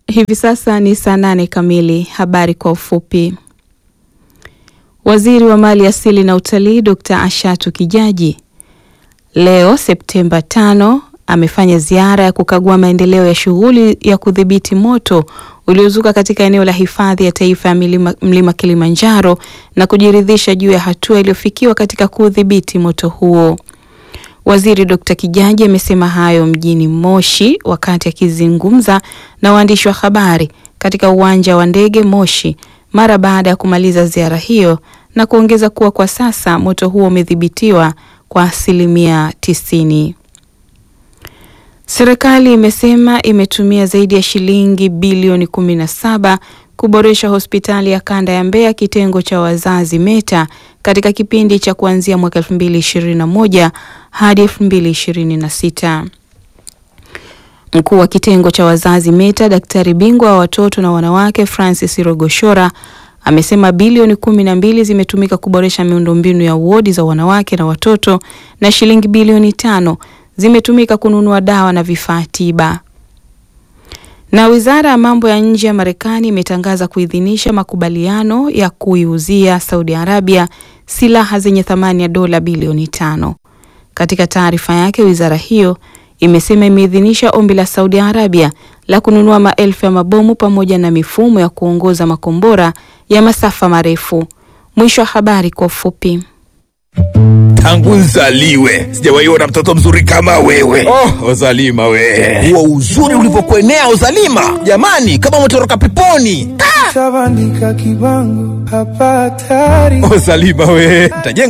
Hivi sasa ni saa nane kamili. Habari kwa ufupi. Waziri wa Mali Asili na Utalii Dr. Ashatu Kijaji leo Septemba tano amefanya ziara ya kukagua maendeleo ya shughuli ya kudhibiti moto uliozuka katika eneo la hifadhi ya taifa ya milima, mlima Kilimanjaro na kujiridhisha juu ya hatua iliyofikiwa katika kudhibiti moto huo. Waziri Dr. Kijaji amesema hayo mjini Moshi wakati akizungumza na waandishi wa habari katika uwanja wa ndege Moshi mara baada ya kumaliza ziara hiyo na kuongeza kuwa kwa sasa moto huo umedhibitiwa kwa asilimia tisini. Serikali imesema imetumia zaidi ya shilingi bilioni kumi na saba kuboresha hospitali ya kanda ya Mbeya kitengo cha wazazi Meta katika kipindi cha kuanzia mwaka 2021 hadi 2026. Mkuu wa kitengo cha wazazi Meta, daktari bingwa wa watoto na wanawake Francis Rogoshora amesema bilioni kumi na mbili zimetumika kuboresha miundombinu ya wodi za wanawake na watoto na shilingi bilioni tano zimetumika kununua dawa na vifaa tiba. Na wizara ya mambo ya nje ya Marekani imetangaza kuidhinisha makubaliano ya kuiuzia Saudi Arabia silaha zenye thamani ya dola bilioni tano. Katika taarifa yake, wizara hiyo imesema imeidhinisha ombi la Saudi Arabia la kununua maelfu ya mabomu pamoja na mifumo ya kuongoza makombora ya masafa marefu. Mwisho wa habari kwa ufupi. Tangu nzaliwe sijawahi ona mtoto mzuri kama wewe. Oh, Ozalima we, huo uzuri ulivyokuenea Ozalima, jamani, kama umetoroka peponi. Tabandika kibango hapa hatari. Ozalima we, ntajenga